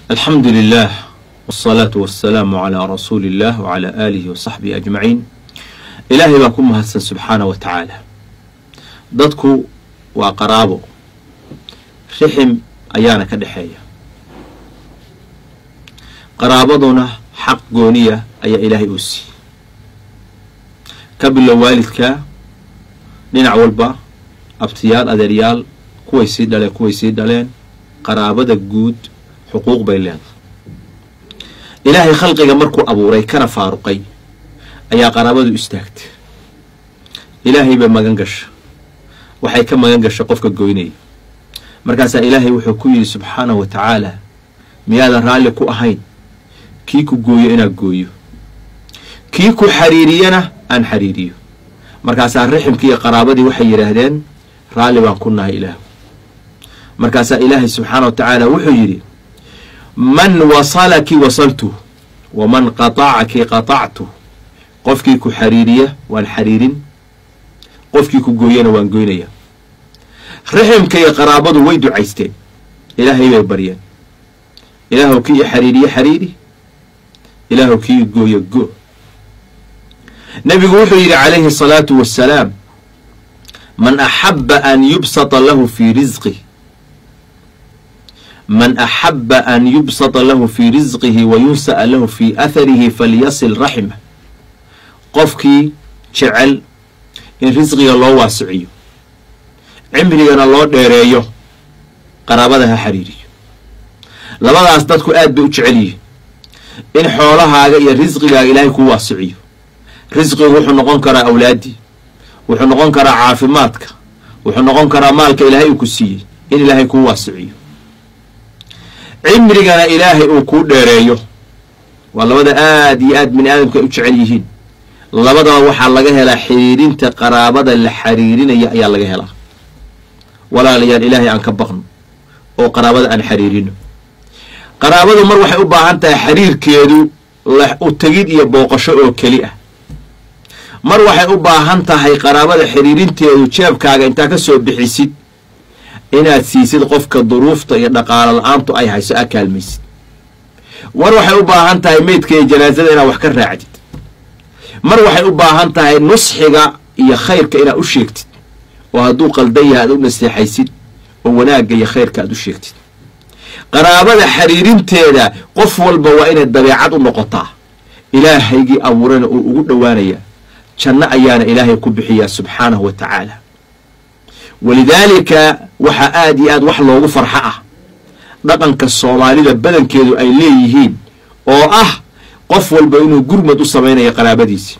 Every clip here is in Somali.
alxamdu lilah wsalaatu wasalaamu calaa rasuuli illah wcalaa aalihi wasaxbihi ajmaciin ilaahay baa ku mahadsan subxaana wa tacaala dadku waa qaraabo rixim ayaana ka dhexeeya qaraabaduna xaq gooniya ayaa ilaahay uu siiyey ka bilow waalidka dhinac walba abtiyaal adeeryaal kuway sii dhaleen kuway sii dhaleen qaraabada guud xuquuq bay leedahay ilaahay khalqiga markuu abuuray kana faaruqay ayaa qaraabadu istaagtay ilaahay bay magan gasha waxay ka magan gasha qofka goynaya markaasaa ilaahay wuxuu ku yidhi subxaanahu wa tacaala miyaadan raalli ku ahayn kii ku gooyo inaad gooyo kii ku xariiriyana aan xariiriyo markaasaa riximkii iyo qaraabadii waxay yidhaahdeen raalli baan ku nahay ilaah markaasaa ilaahay subxaana wa tacaala wuxuu yidhi man wasalaki wasaltu waman qatacaki qatactu qofkii ku xariiriya waan xariirin qofkii ku gooyana waan goynaya riximka iyo qaraabadu way ducaysteen ilaahay bay baryeen ilaahu kii i xariiriye xariiri ilaahu kii gooyo go nabigu wuxuu yidhi calayhi asalaatu wassalaam man axaba an yubsata lahu fii risqih man axaba an yubsata lahu fii risqihi wa yunsa'a lahu fii atharihi falyasil raximah qofkii jecel in risqiga loo waasiciyo cimrigana loo dheereeyo qaraabada ha xiriiriyo labadaas dadku aad bay u jecel yihiin in xoolahaaga iyo risqigaaga ilaahay kuu waasiciyo risqigu wuxuu noqon karaa awlaaddii wuxuu noqon karaa caafimaadka wuxuu noqon karaa maalka ilaahay uu ku siiyey in ilaahay kuu waasiciyo cimrigana ilaahay uu kuu dheereeyo waa labada aad iyo aad bini aadamka ay u jecel yihiin labadaba waxaa laga helaa xiriirinta qaraabada la xiriirinaya ayaa laga helaa walaalayaal ilaahay aan ka baqno oo qaraabada aan xiriirino qaraabadu mar waxay u baahan tahay xiriirkeedu u tegid iyo booqasho oo keli ah mar waxay u baahan tahay qaraabada xiriirinteedu jeebkaaga intaa ka soo bixisid inaad siisid qofka duruufta iyo dhaqaalo la-aantu ay hayso aa kaalmaysid mar waxay u baahan tahay meydka iyo janaasada inaad wax ka raacdid mar waxay u baahan tahay nusxiga iyo khayrka inaad u sheegtid oo hadduu qaldan yahay aad u naseexaysid oo wanaagga iyo khayrka aad u sheegtid qaraabada xiriirinteeda qof walba waa inay dabeecad u noqotaa ilaahaygii abuurana uu ugu dhowaanaya janno ayaana ilaahay ku bixiyaa subxaanahu wa tacaala walidaalika waxaa aad iyo aad wax loogu farxo ah dhaqanka soomaalida badankeedu ay leeyihiin oo ah qof walba inuu gurmad u samaynayo qaraabadiisi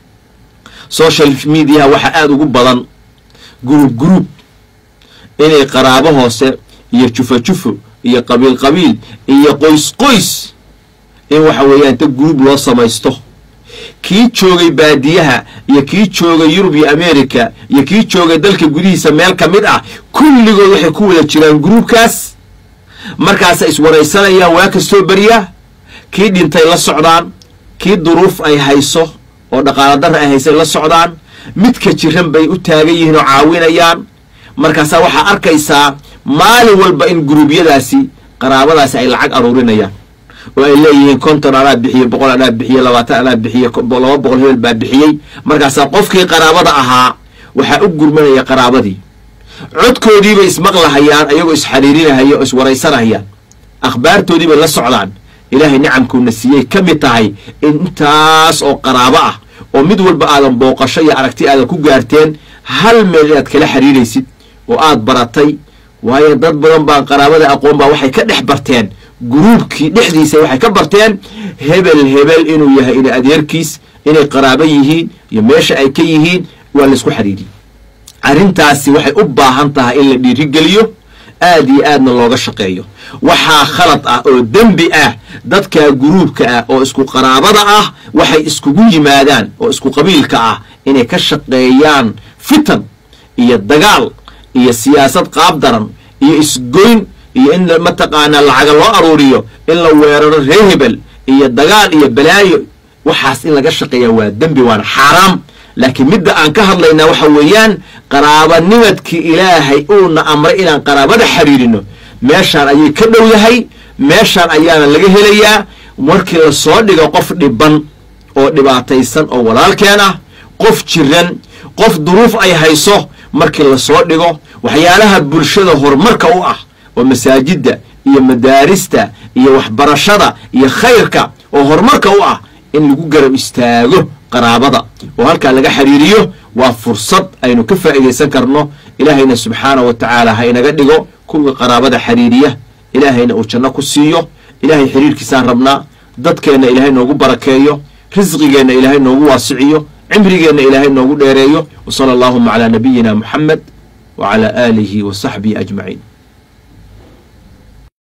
social mediaha waxaa aada ugu badan guruub guruub inay qaraabo hoose iyo jufo jufo iyo qabiil qabiil iyo qoys qoys in waxa weeyaan ta guruub loo samaysto kii joogay baadiyaha iyo kii joogay yurub iyo america iyo kii joogay dalka gudihiisa meel ka mid ah kulligood waxay ku wada jiraan gruubkaas markaasa iswaraysanayaan waa kastoo beriya kii dhintay la socdaan kii duruuf ay hayso oo dhaqaalo darra ay haysay la socdaan midka jiran bay u taagan yihiin oo caawinayaan markaasaa waxaa arkaysaa maalin walba in guruubyadaasi qaraabadaasi ay lacag aruurinayaan oo ay leeyihiin konton anaa bixiye boqol anaa bixiye labaatan anaa bixiye laba boqol hebel baa bixiyey markaasaa qofkii qaraabada ahaa waxaa u gurmanaya qaraabadii codkoodiibay ismaqlahayaan ayagoo isxariirinahaya oo iswaraysanahayaan akhbaartoodiibay la socdaan ilaahay nicamkuuna siiyey ka mid tahay in intaas oo qaraabo ah oo mid walba aadan booqasho iyo aragti aadan ku gaarteen hal meel inaad kala xiriiraysid oo aad baratay waayo dad badan baan qaraabada aqoon baa waxay ka dhex barteen guruubkii dhexdiisa waxay ka barteen hebel hebel inuu yahay ina adeerkiis inay qaraabo yihiin iyo meesha ay ka yihiin waa laysku xiriiriyey arrintaasi waxay u baahan tahay in la dhiirigeliyo aad iyo aadna looga shaqeeyo waxaa khalad ah oo dembi ah dadka guruubka ah oo isku qaraabada ah waxay iskugu yimaadaan oo isku qabiilka ah inay ka shaqeeyaan fitan iyo dagaal iyo siyaasad qaab daran iyo isgoyn iyo in mataqaanaa lacaga loo aruuriyo in la weeraro reer hebel iyo dagaal iyo balaayo waxaas in laga shaqeeya waa dembi waana xaaraam laakiin midda aan ka hadlaynaa waxa weeyaan qaraabanimadkii ilaahay uuna amray inaan qaraabada xiriirino meeshaan ayay ka dhow yahay meeshan ayaana laga helayaa markii lasoo dhigo qof dhiban oo dhibaataysan oo walaalkeen ah qof jiran qof duruuf ay hayso markii lasoo dhigo waxyaalaha bulshada horumarka u ah oo masaajidda iyo madaarista iyo waxbarashada iyo khayrka oo horumarka u ah in lagu garab istaago qaraabada oo halkaa laga xiriiriyo waa fursad aynu ka faa'iidaysan karno ilaahayna subxaana wa tacaala ha inaga dhigo kuwii qaraabada xiriiriya ilaahayna uu janno ku siiyo ilaahay xiriirkiisaan rabnaa dadkeenna ilaahay noogu barakeeyo risqigeenna ilaahay noogu waasiciyo cimrigeenna ilaahay noogu dheereeyo wa sala allaahuma calaa nabiyina muxamed wa calaa aalihi wa saxbihi ajmaciin